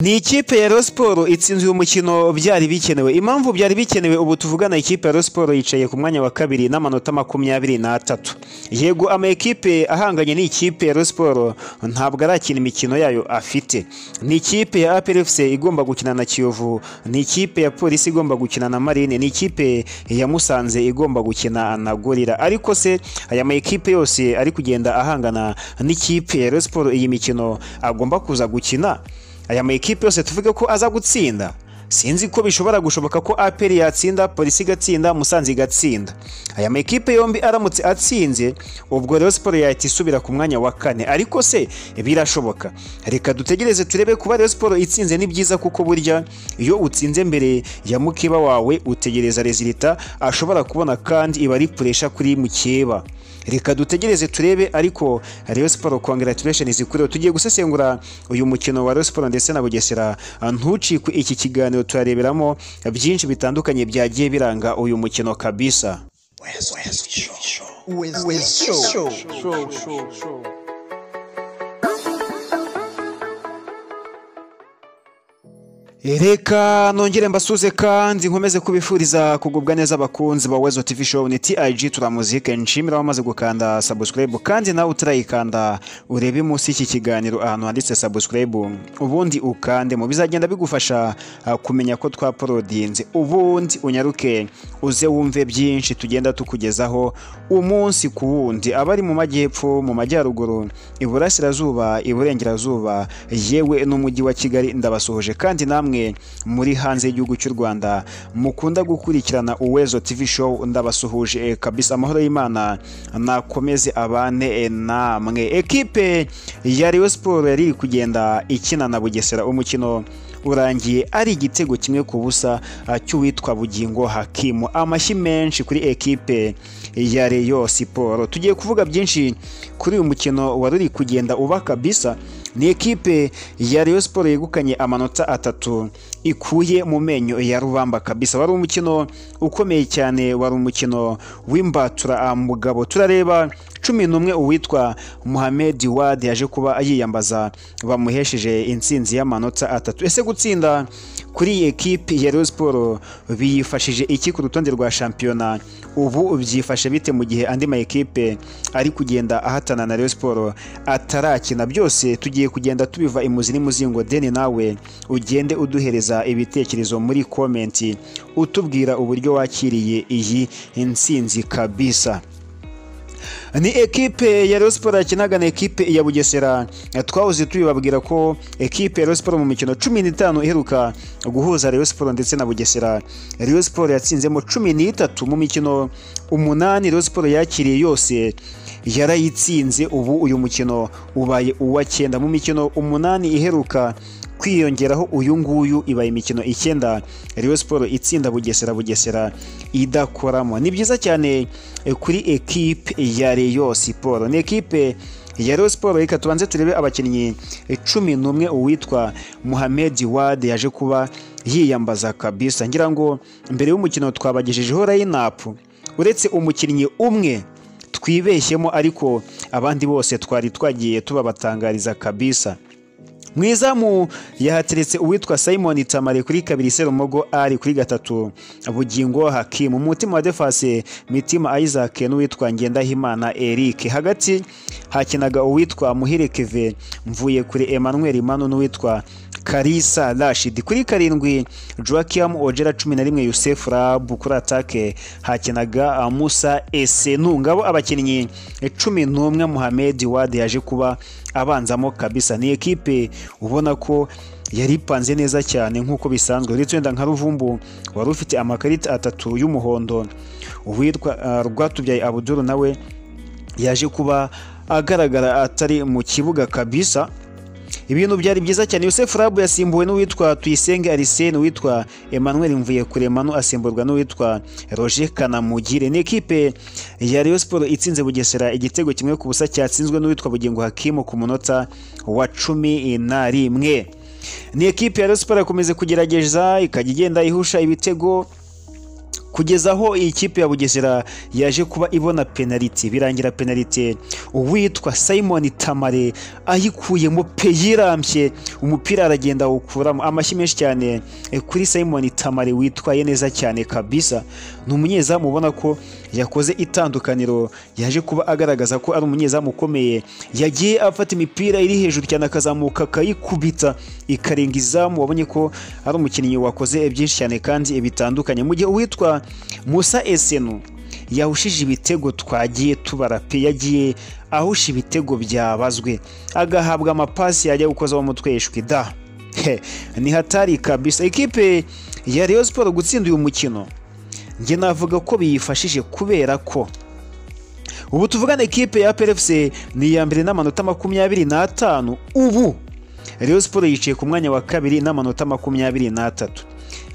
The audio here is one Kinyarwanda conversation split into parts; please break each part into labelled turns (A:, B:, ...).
A: Ni ikipe ya Rayon Sports itsinzwe umukino byari bikenewe. Impamvu byari bikenewe ubu tuvugana ikipe ya Rayon Sports yicaye ku mwanya wa kabiri n'amanota makumyabiri n'atatu. Yego ama ekipe ahanganye n'ikipe ya Rayon Sports ntabwo arakina imikino yayo afite. Ni ikipe ya APR FC igomba gukina na Kiyovu, ni ikipe ya Polisi igomba gukina na Marine, ni ikipe ya Musanze igomba gukina na Gorira. Ariko se aya ma ekipe yose ari kugenda ahangana n'ikipe ya Rayon Sports iyi mikino agomba kuza gukina aya ma ekipe yose tuvuge ko aza gutsinda sinzi ko bishobora gushoboka ko APR yatsinda polisi igatsinda musanze igatsinda aya ma ekipe yombi aramutse atsinze ubwo Rayon Sports yahita isubira ku mwanya wa kane ariko se birashoboka reka dutegereze turebe kuba Rayon Sports itsinze ni byiza kuko burya iyo utsinze mbere ya mukeba wawe utegereza rezilita ashobora kubona kandi iba ari puresha kuri mukeba reka dutegereze turebe ariko Rayon Sports congratulations ikureho tugiye gusesengura uyu mukino wa Rayon Sports ndetse na Bugesera ntucikwe iki kiganiro turareberamo byinshi bitandukanye byagiye biranga uyu mukino kabisa Reka nongere mbasuze kandi nkomeze kubifuriza kugubwa neza abakunzi ba Wezo TV Show ni TIG turamuzike nshimira wamaze gukanda subscribe kandi nawe utarayikanda urebe munsi iki kiganiro ahantu handitse subscribe ubundi ukande mu bizagenda bigufasha ah, kumenya ko twaporodinze ubundi unyaruke uze wumve byinshi tugenda tukugezaho umunsi ku wundi abari mu majyepfo mu majyaruguru iburasirazuba iburengerazuba yewe n'umujyi wa Kigali ndabasuhuje kandi namwe muri hanze y'igihugu cy'u Rwanda mukunda gukurikirana Uwezo TV show ndabasuhuje eh, kabisa amahoro y'Imana nakomeze abane eh, namwe ekipe ya Rayon Sports yari iri kugenda ikina na Bugesera umukino urangiye ari igitego kimwe ku busa ah, cy'uwitwa Bugingo Hakimu amashyi menshi kuri ekipe ya Rayon Sports tugiye kuvuga byinshi kuri uyu mukino wari uri kugenda uba kabisa ni ekipe ya Rayon Sports yegukanye amanota atatu ikuye mu menyo ya rubamba kabisa wari umukino ukomeye cyane wari umukino w'imbatura ah, mugabo turareba cumi n'umwe uwitwa Mohamed Wad yaje kuba yiyambaza bamuhesheje intsinzi y'amanota atatu ese gutsinda kuri iyi ekipe ya Rayon Sports biyifashije iki ku rutonde rwa shampiyona ubu byifashe bite mu gihe andi ma ekipe ari kugenda ahatana na Rayon Sports atarakina byose tugiye kugenda tubiva imuzi n'imuzingo deni nawe ugende uduhereza ibitekerezo muri komenti utubwira uburyo wakiriye iyi intsinzi kabisa ni ekipe ya Rayon Sports yakinaga na ekipe ya Bugesera twahoze tubibabwira ko ekipe ya Rayon Sports mu mikino cumi n'itanu iheruka guhuza Rayon Sports ndetse na Bugesera Rayon Sports yatsinzemo cumi n'itatu mu mikino umunani Rayon Sports yakiriye yose yarayitsinze ubu uyu mukino ubaye uwa cyenda mu mikino umunani iheruka kwiyongeraho uyu nguyu ibaye imikino icyenda Rayon Sports itsinda Bugesera Bugesera idakoramo ni byiza cyane eh, kuri ekipe ya Rayon Sports ni ekipe ya Rayon Sports reka tubanze turebe abakinnyi eh, cumi n'umwe uwitwa Mohamed Wad yaje kuba yiyambaza kabisa ngira ngo mbere y'umukino twabagejejeho lineup uretse umukinnyi umwe twibeshyemo ariko abandi bose twari twagiye tubabatangariza kabisa mu izamu yahateretse uwitwa Simon Tamare kuri kabiri Serumogo ari kuri gatatu Bugingo Hakimu mu mutima wa Defase Mitima Isaac n'uwitwa Ngendahimana Eric hagati hakinaga uwitwa Muhire Keve mvuye kuri Emmanuel Manu n'uwitwa Karisa Rashid kuri karindwi Joakim Ojera cumi na rimwe Yusef Rab kuri atake hakinaga Musa Esenu ngabo abakinnyi cumi n'umwe Mohamed Wade yaje kuba abanzamo kabisa ni ekipe ubona ko yari ipanze neza cyane nk'uko bisanzwe uretse wenda nka ruvumbu wari ufite amakarita atatu y'umuhondo uwitwa uh, rwatubyaye abuduru nawe yaje kuba agaragara atari mu kibuga kabisa ibintu byari byiza cyane Yosef Rabu yasimbuwe n'uwitwa Tuyisenge Arsene uwitwa Emmanuel Mvuyekuremanu asimburwa n'uwitwa Roger Kanamugire ni ekipe ya Rayon Sports itsinze Bugesera igitego kimwe ku busa cyatsinzwe n'uwitwa Bugingo Hakimu ku munota wa cumi na rimwe ni ekipe ya Rayon Sports yakomeje kugerageza ikajya igenda ihusha ibitego kugeza aho iyi kipe ya bugesera yaje kuba ibona penaliti birangira penaliti uwitwa simon tamare ayikuyemo pe yirambye umupira aragenda awukuramo amashyi menshi cyane eh, kuri simon tamare witwaye neza cyane kabisa ni umunyezamu ubona ko yakoze itandukaniro yaje kuba agaragaza ko ari umunyezamu ukomeye yagiye afata imipira iri hejuru cyane akazamuka akayikubita ikarenga izamu wabonye ko ari umukinnyi wakoze byinshi cyane kandi bitandukanye mu gihe uwitwa musa esenu yahushije ibitego twagiye tubara pe yagiye ahusha ibitego byabazwe agahabwa amapasi yajya gukozaho umutwe ishwi da He, ni hatari kabisa ikipe ya Rayon Sport gutsinda uyu mukino njye navuga ko biyifashije kubera ko ubu tuvugana ikipe ya PFC ni iya mbere n'amanota makumyabiri n'atanu ubu Rayon Sport yicaye ku mwanya wa kabiri n'amanota makumyabiri n'atatu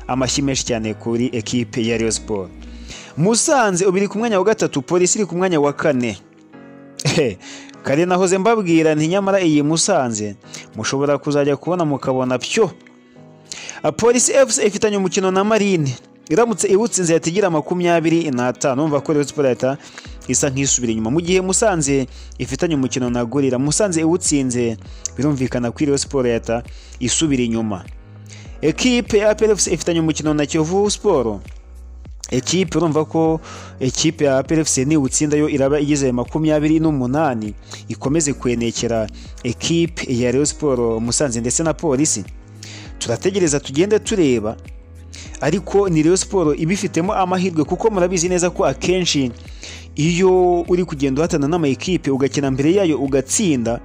A: amashyi menshi cyane kuri ekipe ya Rayon Sport Musanze ubu iri ku mwanya wa gatatu Polisi iri ku mwanya wa kane Ehe, kare nahoze mbabwira nti nyamara iyi Musanze mushobora kuzajya kubona mukabona pyo A Polisi FC ifitanye umukino na Marine iramutse iwutsinze yahita igira makumyabiri n'atanu umva ko Rayon Sport yahita isa nk'isubira inyuma mu gihe Musanze ifitanye umukino na Gorira Musanze iwutsinze birumvikana ko Rayon Sport yahita isubira inyuma ekipe ya APR FC ifitanye umukino na Kiyovu Sport ekipe urumva ko ekipe ya PFC niwutsinda yo iraba igeze makumyabiri n'umunani ikomeze kwenekera ekipe ya Rayon Sport Musanze ndetse na Polisi turategereza tugende tureba ariko ni Rayon Sport ibifitemo amahirwe kuko murabizi neza ko akenshi iyo uri kugenda uhatana n'ama ekipe ugakina mbere yayo ugatsinda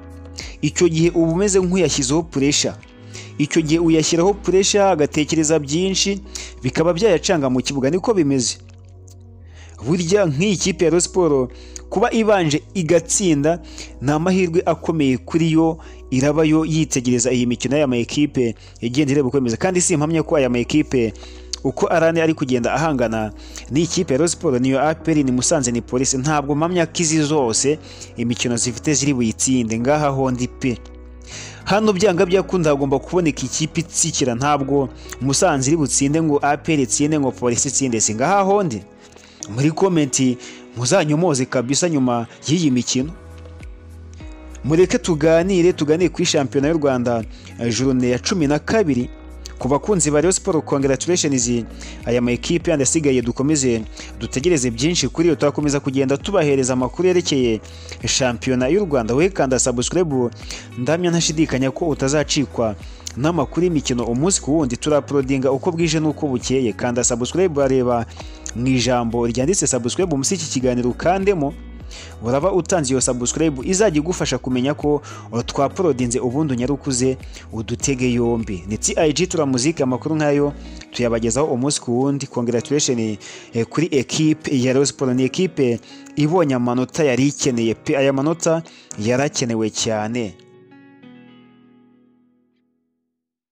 A: icyo gihe uba umeze nk'uyashyizeho puresha icyo gihe uyashyiraho puresha agatekereza byinshi bikaba byayacanga mu kibuga niko bimeze burya nk'iyi kipe ya Rayon Sport kuba ibanje igatsinda ni amahirwe akomeye kuri yo iraba yo yitegereza iyi mikino y'aya ma ekipe igenda ireba uko imeze kandi si impamya ko aya ma ekipe uko arane ari kugenda ahangana n'ikipe ya Rayon Sport niyo APR ni Musanze ni Polisi ntabwo mpamya ko izi zose imikino zifite ziri buyitsinde ngaha hondi pe hano byanga byakunda hagomba kuboneka ikipe itsikira ntabwo musanze iri butsinde ngo APR itsinde ngo polisi itsinde singaha hondi muri komenti muzanyomoze kabisa nyuma y'iyi mikino mureke tuganire tuganire kuri shampiyona y'u rwanda eh, jurune ya cumi na kabiri ku bakunzi ba Rayon Sport congratulations aya ma ekipe yandi asigaye dukomeze dutegereze byinshi kuri yo turakomeza kugenda tubahereza amakuru yerekeye shampiyona y'u Rwanda we kanda subscribe ndamya ntashidikanya ko utazacikwa n'amakuru y'imikino umunsi ku wundi turaprodinga uko bwije n'uko bukeye kanda subscribe bareba mu ijambo ryanditse subscribe munsi iki kiganiro ukandemo uraba utanze iyo subscribe izajya igufasha kumenya ko twaporodinze ubundi unyarukuze udutege yombi ni TIG turamuzika amakuru nkayo tuyabagezaho umunsi ku wundi congratulation eh, kuri ekipe ya Rayon Sport ni ekipe ibonye amanota yari ikeneye pe aya manota yarakenewe cyane